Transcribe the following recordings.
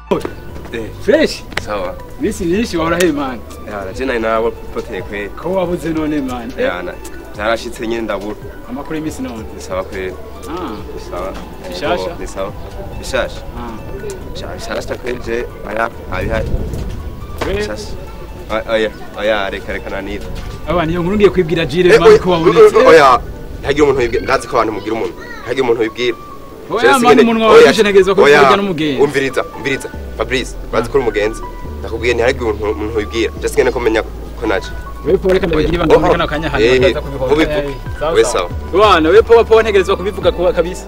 Eh, fresh sawa. misi myinshi wahora he man Yana je nari nabo poteye kweli. ko wabuze none man Eh, Yana. Zarashitse nyine ndabura. amakuru y'imisi none Ni sawa kweli. ah Ni sawa. Bishasha? Ni sawa. Bishasha. ah Sha- Bishasha kweli je aya abihari. we Bishasha. Oya, Oya, oya reka reka nanira. abantu iyo nkuru ngiye kwibwira Jire Eh, man oya, ko wabonetse Oya, ntihagire umuntu wibwira. Ndazi ko abantu mugira umuntu. Ntihagire umuntu wibwira. oya Jesse man nyene- umunwa oya, wawe ntegerezwa ko oya, kurya n'umugenzi Umviriza, umviriza. Fabrice, bazi ko uri umugenzi. Nakubwiye ntihagire umuntu umuntu wibwira. Just ngene ko menya ko naje. we po reka ndabigira ibanga muri kano kanya hano Eh, bakaza kubivuga ubivuge. We sawa. bwana we po po ntegerezwa kubivuga kuba kabisa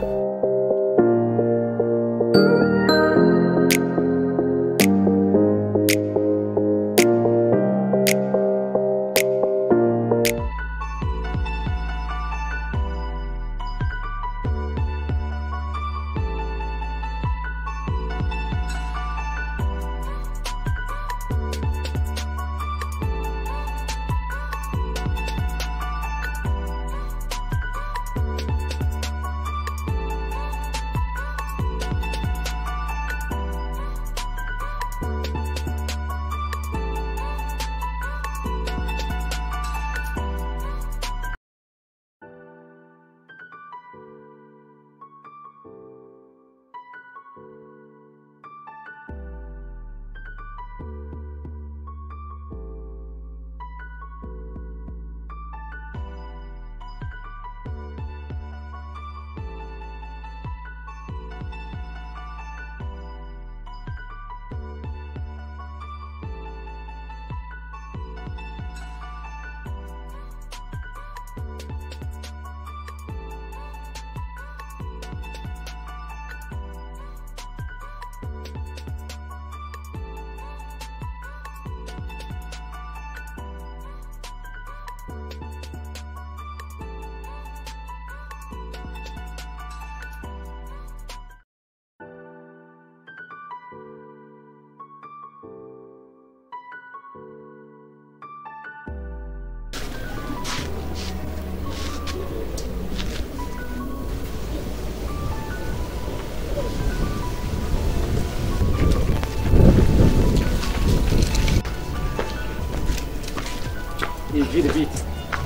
Jire bit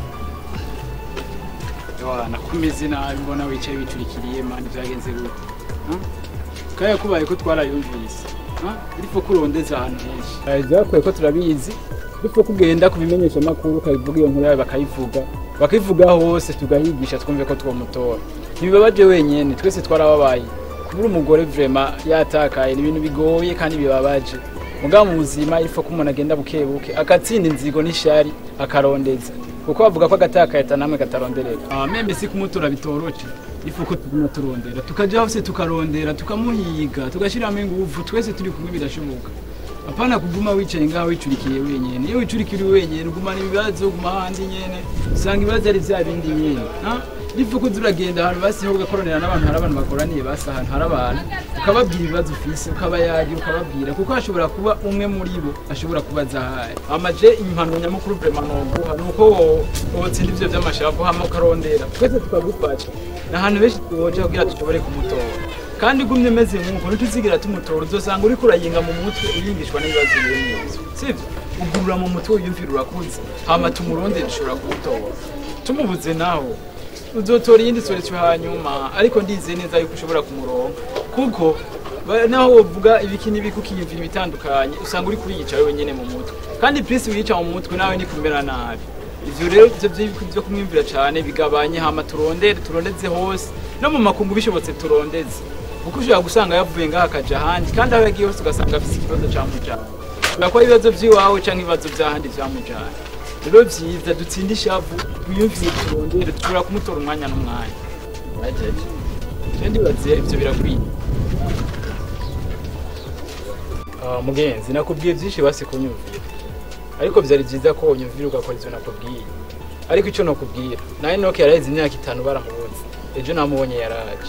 bwana kumeze nabi mbona wicaye wicurikiriye man byagenze gute Huh? kaya kubaye ko twarayumvise Huh? ariko kurondeza ahantu henshi byakwiye ko turabizi dupfa kugenda kubimenyesha amakuru ukabivuga iyo nkuru yawe bakayivuga bakayivuga hose tugahigisha twumve ko twomutora ntibibabaje wenyene twese twarababaye kubura umugore vrema yatakaye ni ibintu bigoye kandi bibabaje mugabo mu buzima ifo ko umuntu agenda buke buke agatsinda inzigo n'ishari akarondeza kuko bavuga ko agatakaye namwe kataronderera ah membe si kumutora bitoroce ifo ko tuguma turondera tukaja hose tukarondera tukamuhiga tugashyiramo ingufu twese turi kumwe birashoboka apana kuguma wicaye ngaho wicurikiye wenyene iyo wicurikiriye wenyene ugumana ibibazo uguma handi nyene usanga ibibazo ari vya bindi nyene ha? bivuga ko uragenda ahantu basiho ugakoranira n'abantu hari abantu bakoraniye basi ahantu hari abantu ukababwira ibibazo ufise ukabayagira ukababwira kuko hashobora kuba umwe muri bo ashobora kuba azahari amaje impanuro nyamukuru vraiment noguha ni uko wo- wotsinda ivyo vy'amashavu hama ukarondera twese tukagufasha ni ahantu benshi twoja kugira dushobore kumutora kandi ugumye umeze nk'uko ntituzigira tumutora uzosanga uriko urayinga mu mutwe uyingishwa n'ibibazo biri mu nzu sivyo ugurura mu mutwe wiyumvira urakuze hama tumurondere dushobora kumutora tumubuze naho uzotora iyindi solution hanyuma ariko ndizeye neza yuko ushobora kumuronka kuko ba- naho wovuga ibiki n'ibiki ukiyumvira ibitandukanye usanga uri kuriyica wewe nyene mu mutwe kandi prince wiyica mu mutwe nawe ni kumera nabi ivyo rero ivyo vyo- vyo kumwumvira cane bigabanye hama turondere turondeze hose no mu makungu bishobotse turondeze kuko ushobora gusanga yavuye ngaha akaja ahandi kandi aho yagiye hose ugasanga afise ikibazo camujanye ushobora kuba ibibazo vy'iwawe canke ibibazo vy'ahandi vyamujanye rero vyiza dutsinde ishavu twiyumvire turondere dushobora kumutora umwanya n'umwanya bajaje je ndibaze ivyo birakwiye Ah, mugenzi nakubwiye vyinshi basi kunyumvira ariko vyari vyiza ko unyumvira ugakora ivyo nakubwiye ariko ico nokubwira nawe noke yaraheze imyaka itanu baramubuze ejo namubonye yaraje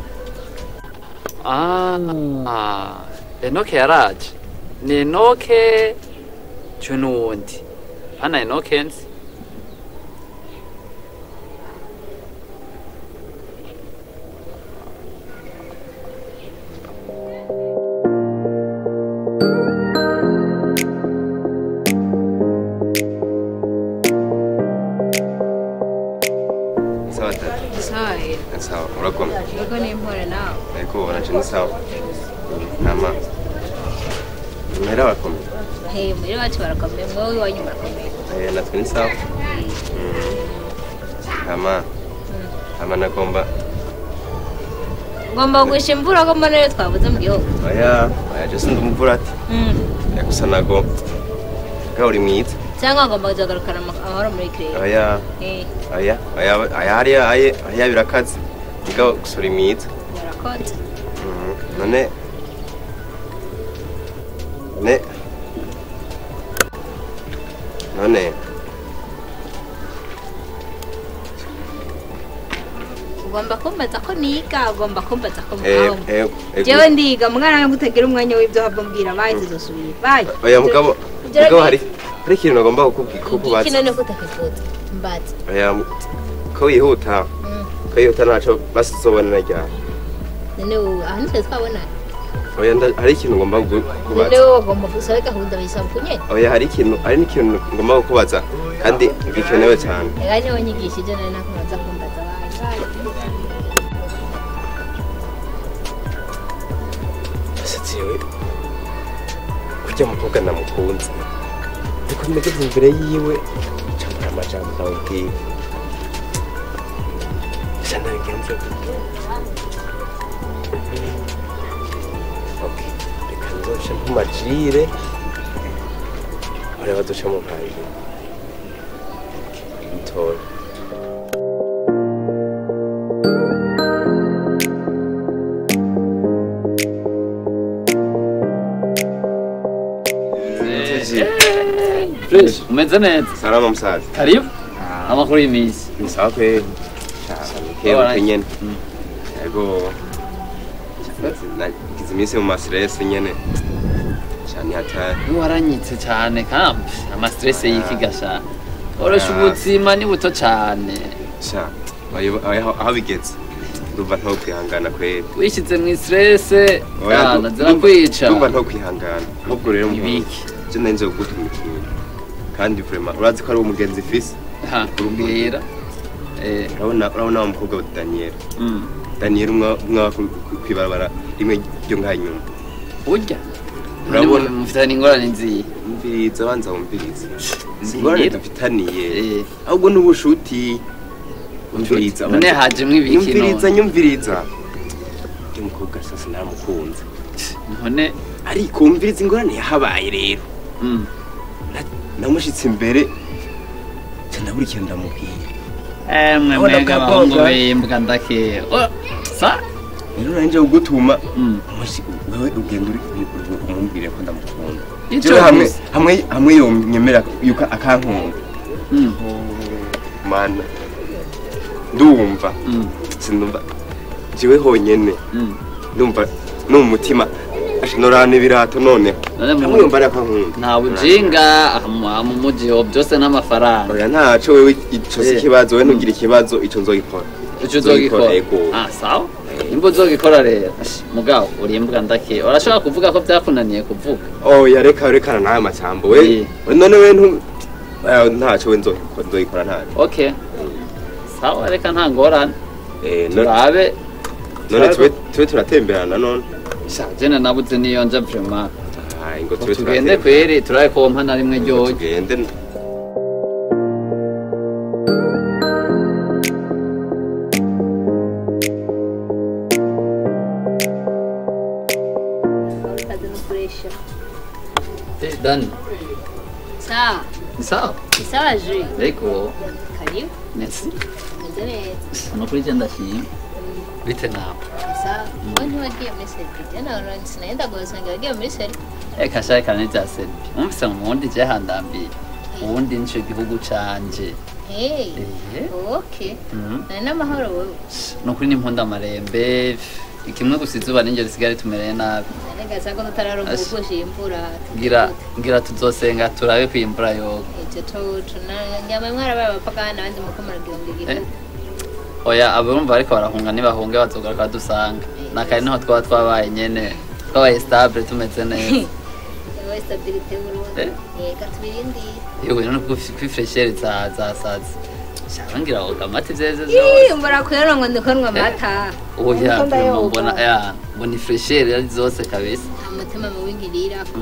Ah, Enoke yaraje. Ni Enoke Junundi. Hana Enoke nzi. sawa tata sawa rero sawa urakomeye yego n'impore nawe ariko naje ni sawa nama muhera barakomeye he muri bacu barakomeye mwowe iwanyu murakomeye Eh, natwe ni sawa ama ama nagomba ngomba kugusha imvura ko mbona rero twabuze mu gihugu oya oya je sindi umuvura ati Mm. Eh, gusa nagomba ga uri mwiza cyangwa ngomba kuzagarukana ama- amahoro muri kirere oya Eh, oya oya oya hariya aye hariya birakaze ga gusa uri mwiza murakoze Mhm. none none none ugomba kumbaza ko niga ugomba kumbaza ko eh mwaho eh eh, jewe ndiga mwana wanjye utagira umwanya w'ibyo hava mbwira bayi tuzosubira bayi oya mugabo Ibyo mugabo ni- hari hari ikintu nagomba kukubwira kukubaza kino ni kutakifuza mbaza oya ko wihuta Mm. ko wihuta ntaco basizobonera ryari none wowe aha nitwe twabonana oya nda- hari ikintu ngomba kuku- none kukubaza wowe ugomba gusaba gahunda bisaba kunyene oya hari ikintu hari n'ikintu ngomba kukubaza kandi gikenewe cyane reka niho nyigishije nari nakubaza kumbaza bayi Ese jewe kurya mukobwa namukunze ariko nageze imbere yiwe camura amajambo ndamubwira esa nabigenze gute Okay, reka nzoce ntumajire bareba duce mu mpangire mutoya fresh umeze neza salama musaza karibu amakuru y'iminsi ni sawa kweli kebuke nyene yego nagize iminsi mu masiresi nyene cyane hatari waranyitse cyane kambi amastrese y'iki gasha orosha ubuzima ni buto cyane sha ayo- aho aho bigeze ndumva nto kwihangana kweli wishyize mu istrese Oya, kana ndu- zirakwica ndumva nto kwihangana ahubwo rero Ibiki? je nari gutuma ikintu kandi vraiment urazi ko ari umugenzi fisi ha kumbwira eh urabona urabona wa mukobwa wa Daniel mm. Daniel umwe umwe kwibarabara rimwe ryo ngaha inyuma urya Urabona? mufitanye ingorane nziye umviriza banza wumviriza Nzira. ingorane dufitaniye Eh. ahubwo n'ubushuti umviriza none hajemwo ibiki nyumviriza none nyumviriza uyu mukobwa sasa naramukunze none ariko umviriza ingorane yahabaye rero mm. Na- namushitse imbere ca ndabura ikintu ndamubwira emwe Abona mbega akabonga. abahungu b'imbwa ndake Oh, sa rero nanje kugutuma Mm. umushi- wewe ugenda uri uri- umubwire ko ndamukunda Ico jewe hamwe gusa. hamwe hamwe yonyemera yuko akankunda Mm. mana ndumva Mm. sindumva jewe honyene Mm. ndumva no mu mutima norana ibirato noneho None mu- hamwe yumva ari akankunda nta bujinga aha mu- aha mu muji ho byose n'amafaranga oya ntaco wewe ico si Eh. ikibazo we ntugire ikibazo ico nzogikora icyo uzogikora Ego. ah sawa nimba uzogikora rero Ash, mugabo uri imbwa ndake urashobora kuvuga ko byakunaniye kuvuga oya reka rekana nawe amajambo we Eh. none we ntu eh, ntaco we nzogikora nzogikora ntaco okay sawa reka nta ngorane Eh, no- turabe none tube tube turatemberana none sha jene nabuze niyo nja vraiment Ah, ngo tube tugende turatemberana. kweri turabe ko mpa na rimwe ryoye tugende kazi no kuresha Eh, dani sawa ni sawa ni sawa juri ariko karibu merci meze neza no kuri je ndashima bite nawe sawa wowe ntiwagiye muri serivisi nawe sinagenda gusanga wagiye muri serivisi reka shaka kane bya serbi umvise mu wundi je handambiye ubundi nico gihugu canje hey Eh. okay Mhm. nari n'amahoro wowe nukuri n'impunda amarembe kimwe gusa izuba n'ingero risigare tumereye nabi nanagaza ko tutararonka Ash. ubugusha imvura ngira ngira tuzosenga turabe ko imvura yoga ivyo tucu nyama mwarabaye abapagani abandi muko muragira igihugu oya abumva ariko barahunga nibahunge bazogaruka dusanga nakari niho twaba twabaye nyene twabaye stable tumeze neza wowe stabilite y'uburundi Eh. yeka tubirindire yewe none kwifreshere za za sazi shaka ngira woga amata ivyeze Ih, vyose mbura kwera ngo ndikonwa amata oya Niko ndayoga. vraiment mbona ya mbona ifreshere ari zose kabisa nta mutima mubi ngirira ko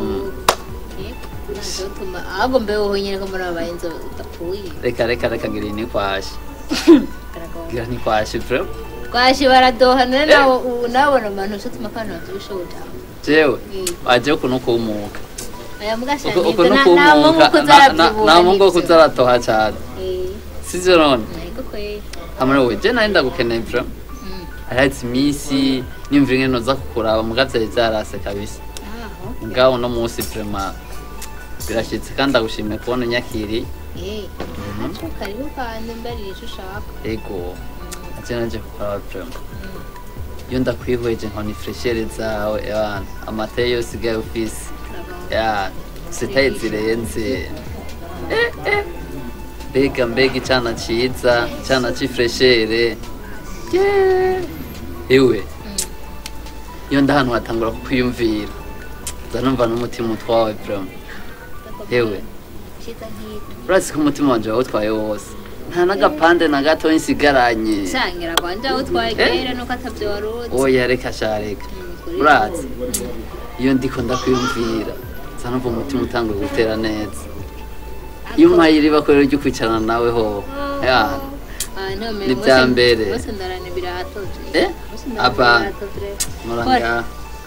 ntazotuma ahubwo mbe wowe nyine ko muri abaye inzo udapfuye reka reka reka ngira iyi nikwashe ngira nikwashe vraiment twashi baradoha none nawe ubu nabona abantu usutuma kandi bavyibushoboda jewe waje kuno kumuka aya mugashira uko uko nibyo no nta mungu kumuka kuzaravyibura nta mungu kuzaratoha cyane sivyo none ntabwo kwera hamwe we je nari ndagukeneye vraiment Mm. arahetse iminsi nimvira ingene noza kukuraba muga vyari vyarase kabisa aho ngaho uno munsi vraiment birashitse kandi ndagushimiye kubona unyakiriye eh acu karibu kandi mbarira ico ushaka ego aje naje kukuraba vraiment iyo ndakwihweje nkona ifreshere zawe ebana amata yose usigaye ufise ya sitaye zirenze Eh, eh. mbega mbega icana ciza icana c'ifreshere Yeah. ewe iyo ndahantu hatangura kukwiyumvira nza numva n'umutima utwawe vraiment ewe Shita nk'ito urazi ko umutima wanje wawutwaye wose nta n'agapande na gato nsigaranye sangira kwanje aho utwaye kera nuko atavyo waruzi oya reka sha reka Mm, kuri urazi iyo ndiko ndakwiyumvira nza numva umutima utanguye gutera neza iyo umpaye iriba ko rero ryo kwicarana nawe ho ya Ni bya mbere. bose ndarana birahatoje Eh? Bose ndarana Apa? birahatoje. muranga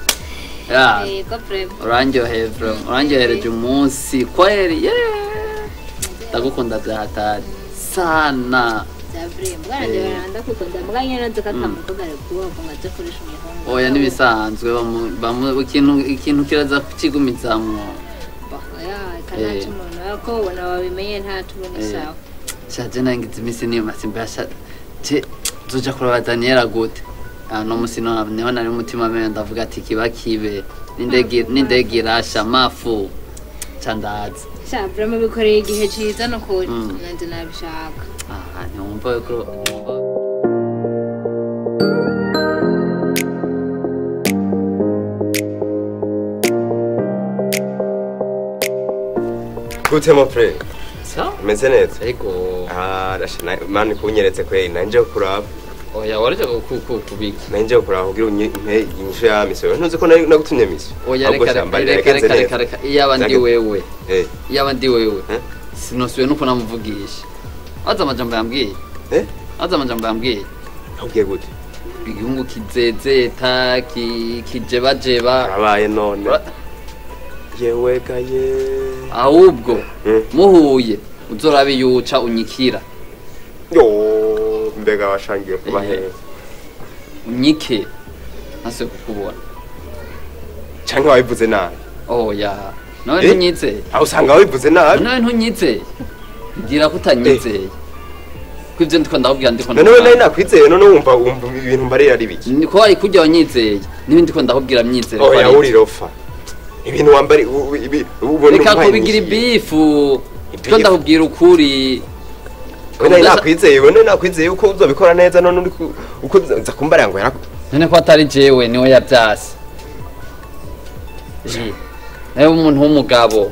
ya Yego prem urandyoheye bro urandyohereje umunsi kweri yeah. ndagukunda bya hatari sana bya prem bwana je baranda kukunda mbwa nyene nzi ko atamukoga ari kuba ngo ngaje kurisha umuhungu oya n'ibisanzwe bamu- bamu- ikintu ikintu kiraza kukigumizamwo ya kanaca Eh. umuntu ako ubona wabimenye ntacu ubona Eh. isawa shaje nangize iminsi niyo masimba yasha je zoja kuraba Daniela gute ah no musi no niho nari umutima mwe ndavuga ati kiba kibe n'indege n'indege irasha mafu candaza sha prem bikoreye igihe ciza no kuri Mm. nanje nabishaka ah ntiwumva ko gute mo pre sa umeze neza ego ah rasha na- mani kunyeretse kweri nanje kuraba oya warije kubika nanje kuraba kugira unye inyishu ya miso ntuzi ko nari nagutumye miso oya Ahubwo reka shamba reka riragenze reka reka neza. reka iyaba ndi Zage- wewe eh iyaba ndi wewe Eh? sinosuye nuko namuvugisha aza amajambo yambwiye eh aza amajambo yambwiye ubwiye gute igihungu kizezeta ki- kijebajeba arabaye none Ura- yewe gaye ahubwo Mm. muhuye uzorabe yuca unyikira yo mbega washangiye kuba Eh. hehe unyike ntasuye kukubona canke wabivuze nabi oya nawe Eh? ntunyizeye aho usanga wabivuze nabi nawe ntunyizeye mbwira ko utanyizeye ko ibyo ndiko ndakubwira ndiko none we nari ndakubwira. nakwizeye none wumva wumva ibintu mbarira ari biki Ni ko wari kurya wanyizeye n'ibindi ko ndakubwira myizere ko oya ari uri rofa ibintu wambari u- u- ibi ubona reka umpaye kubigira inyishu. ibifu Ibifu. ko ndakubwira ukuri we nari Udasa- nakwizeye we nari nakwizeye uko uzobikora neza none uri ku- uko uza kumbarira ngo yaraku none ko atari jewe niwe yabyase Ji, nawe umuntu w'umugabo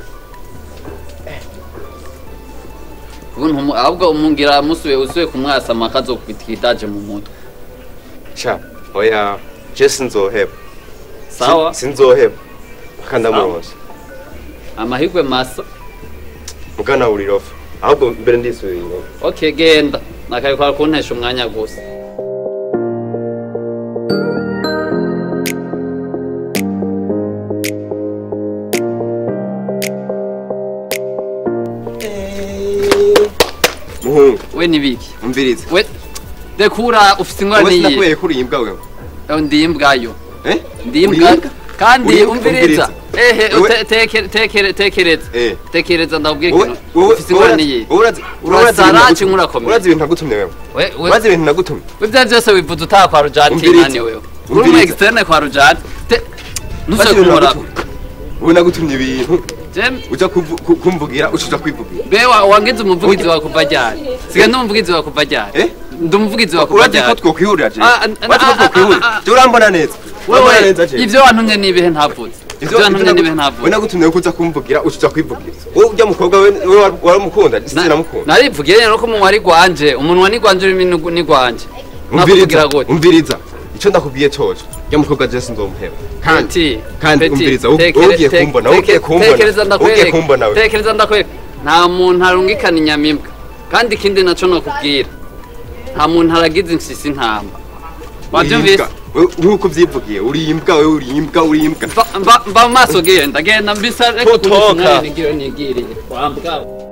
ubuntu umu- ahubwo umungira musuye usuye kumwasama akazokubita ikidaje mu mutwe sha oya je sinzoheba sawa Si- sinzoheba kandi amuronse amahirwe masa mugana uri rofa ahubwo mbere ndisubiye inyuma okay genda nakabikora kuntesha umwanya gusa muhungu we nibiki umvirize we dekura ufite ingorane wowe yiye sinakubwiye ko uri imbwa wewe Eho, ndi imbwayo eh ndi Uri imbwa imbwa? kandi Uri- umviriza ehe Wowe- ute- tekere- tekere- tekereza Eh. tekereza ndabwira wowe ikintu wowe ufite ingorane yiye urazi Urazara ibintu canke nagutumye. urakomeye? urazi ibintu nagutumye wewe we we urazi ibintu nagutumye ibyo byose wivuze utaha kwa rujati Umviriza. nani wewe uri umu Umviriza. externe kwa rujati Te- urazi ntuze ibintu kumora nagutumye wowe nagutumye ibintu jem uja kuvu- ku- kumvugira ucuja kwivugira be wa- wangize umuvugizi wa kuva ryari siga ndi umuvugizi wa kuva ryari Eh? ndi umuvugizi wa kuva urazi ko ryari twokwihurira je Ah, ah, urazi ko ah, twokwihurira ah, ah, je urambona neza urambona wewe neza je ibyo wantumye ni ibihe ntavuze Ivyo- Ivyo ntumye ivyo nibe nagu- ntavuga. we nagutumye ko uza kumvugira ucuza kwivugira wowe urya mukobwa we we wari- waramukunda Na- sinamukunda narivugiye rero ko umunwa ari gwanje umunwa ni gwanje ururimi ni- ni gwanje nakuvugira umviriza gute umviriza icyo ndakubwiye coco urya mukobwa je sinzomuheba kandi Peti, kandi Peti, umviriza wowe tekere- ugiye tek- kumbona wowe ugiye teke- kumbona tekereza wowe ugiye ndakwereka kumbona we tekereza ndakwereka nta muntu arungikana inyamibwa kandi ikindi naco nokubwira nta muntu aragize insisi intamba wavyumvise Urimbwa. Wewe nk'uko uvyivugiye uri imbwa wewe uri imbwa uri imbwa Mba- mba mba mu maso genda genda mbisa reka Potoka. kunywa nigire nigiriye wambwa